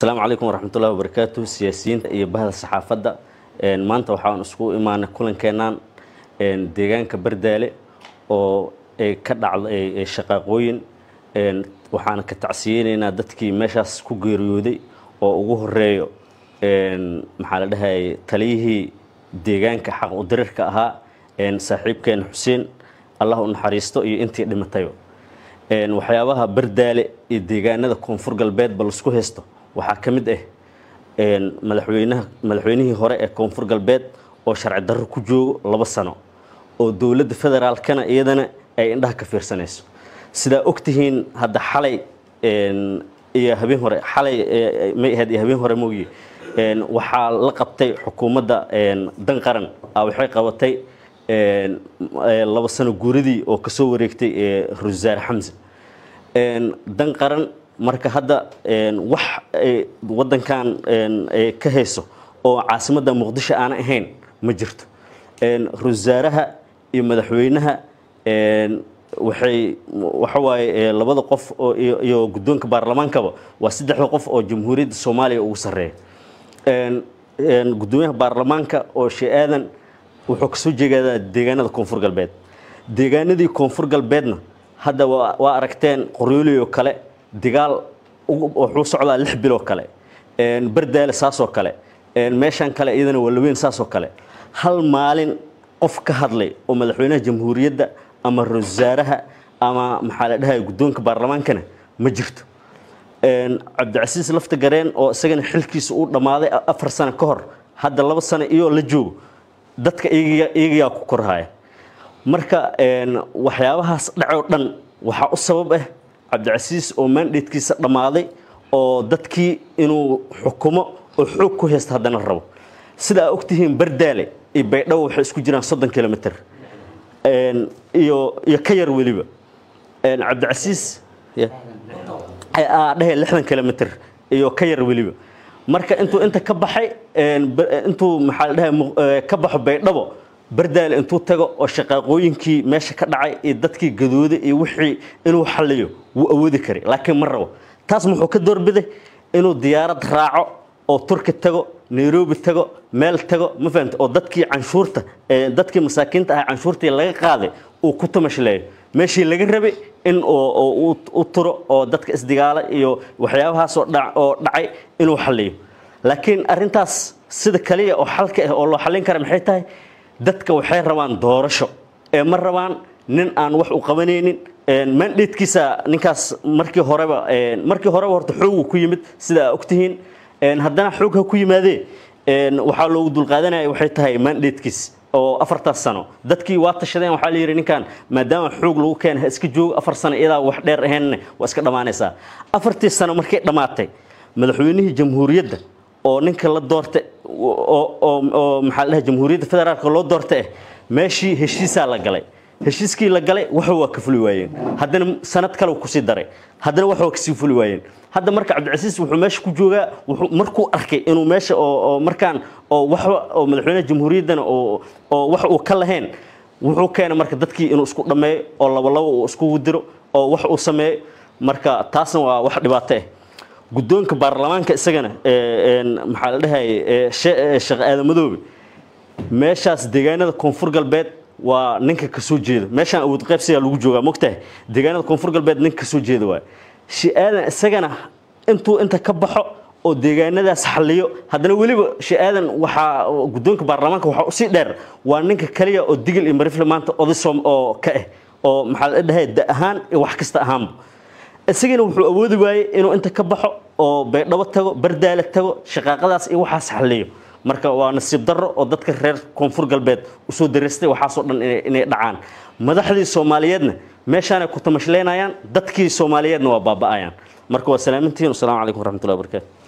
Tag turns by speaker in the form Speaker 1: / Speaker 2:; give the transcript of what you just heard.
Speaker 1: asalaamu calaykum waraxmatullahi wabarakaatu siyaasiyiinta iyo bahda saxaafadda maanta waxaan isku imaanay kulankeennan deegaanka bardaale oo ay ka dhacda shaqaaqooyin waxaana ka tacsiyeynaynaa dadkii meeshaas ku geeriyooday oo ugu horeeyo maxaa la dhahayay taliyihii deegaanka xaq udirirka ahaa saaxiibkeena xuseen allah u naxariisto iyo intii dhimatayba waxyaabaha bardaale iyo deegaanada koonfur galbeedba laisku haysto waxaa ka mid ah madaxweynaha madaxweynihii hore ee koonfur galbeed oo sharci darro ku joogo laba sano oo dowladda federaalkana iyadana ay indhaha ka fiirsanayso sidaa ogtihiin hadda xalay iyo habeen hore xalay may ahayd iyo habeen hore moogiye waxaa la qabtay xukuumadda dan qaran a waxay qabatay laba sano guuradii oo kasoo wareegtay rusaar xamse dan qaran marka hadda wax wadankan ka hayso oo caasimadda muqdisho aana ahayn ma jirto rusaaraha iyo madaxweynaha waxay waxa waaye labada qof iyo guddoonka baarlamaankaba waa saddexda qof oo jamhuuriyadda soomaaliya ugu sarreeya guddoomiyaha baarlamaanka oo shee aadan wuxuu kasoo jeegadaa deegaanada koonfur galbeed deegaanadii koonfur galbeedna hadda waa aragteen qoryooley oo kale dagaal wuxuu socdaa lix biloo kale bardaale saasoo kale meeshaan kale iyadana walaweyn saasoo kale hal maalin qof ka hadlay oo madaxweynaha jamhuuriyadda ama ra-iisul-wasaaraha ama maxaa la dhahaya guddoonka baarlamaankana ma jirto cabdicasiis lafta gareen oo isagana xilkiisa uu dhammaaday afar sano ka hor hadda laba sano iyoo la joogo dadka iyagayaa ku korhaya marka waxyaabahaas dhacoo dhan waxaa u sabab ah cabdicasiis oo mandatekiisa dhammaaday oo dadkii inuu xukumo oo xoog ku haysta haddana rabo sida aa ogtihiin bardaale iyo baydhabo waxay isku jiraan soddon kilomitr iyo iyo ka yar weliba cabdicasiis dhehe lixdan kilomitr iyo ka yar weliba marka intuu inta ka baxay intuu maxaa la dhahay ka baxo baydhabo bardaale intuu tago oo shaqaaqooyinkii meesha ka dhacay iyo dadkii gadooday iyo wixii inuu xalliyo wuu awoodi karay laakiin ma rabo taas muxuu ka doorbiday inuu diyaarad raaco oo turki tago nairobi tago meel tago ma fahamta oo dadkii canshuurta dadkii masaakiinta ah canshuurtii laga qaaday uu ku tamashleeyo meeshii laga rabay in u turo oo dadka isdigaala iyo waxyaabahaas oo dhacay inuu xalliyo laakiin arintaas sida kaliya oo xalka ah oo loo xallin kara maxay tahay dadka waxay rabaan doorasho ee ma rabaan nin aan wax u qabanaynin mandatekiisa ninkaas markii horeba markii horeba horta xoogu ku yimid sida aa ogtihiin haddana xoog ha ku yimaadee waxaa loogu dulqaadanaya waxay tahay mandatekiis oo afartaas sano dadkii waa tashadeen waxaa la yidhi ninkan maadaama xoog lagu keena ha iska joogo afar sano iyadaa wax dheer ahaynne waa iska dhammaanaysaa afartii sano markay dhammaatay madaxweynihii jamhuuriyadda oo ninka la doorta oo maxaa la dhahay jamhuuriyadda federaalka loo doorta ah meeshii heshiisaa la galay heshiiskii la galay waxa waa ka fuli waayeen haddana sanad kale kusii daray haddana waxa waa kasii fuli waayeen hadda marka cabdicasiis wuxuu meesha ku joogaa markuu arkay inuu meesha oo markaan oo wax oo madaxweynaha jamhuuriyaddana oo oo wax uu ka lahayn wuxuu keenay marka dadkii inuu isku dhammeeyo oo laba laba uu iskugu diro oo wax uu sameeyo marka taasna waa wax dhibaato ah guddoonka baarlamaanka isagana maxaa la dhahayay sheekh aadamadoobe meeshaas deegaanada koonfur galbeed waa ninka kasoo jeeda meeshaan awood qaybsigaa lagu joogaa mogtahay deegaanada koonfur galbeed ninka kasoo jeeda waay shi-aadan isagana intuu inta ka baxo oo deegaanadaas xalliyo haddana weliba shi-aadan waxaa guddoonka baarlamaanka waxaa usii dheer waa ninka kaliya oo digil iyo marifle maanta odisom oo ka ah oo maxaa la dhahay da ahaan iyo wax kasta ahaanba isagana wuxuu awoodi waayey inuu inta ka baxo oo baydhabo tago bardaale tago shaqaaqadaas iyo waxaas xalliyo marka waa nasiib darro oo dadka reer koonfur galbeed usoo daraystay waxaasoo dhan inay dhacaan madaxdii soomaaliyeedna meeshaanay ku tamashleynayaan dadkii soomaaliyeedna waa baaba'ayaan marka waa salaamintihiin wasalaamu calaykum waraxmatullahi wabarakatu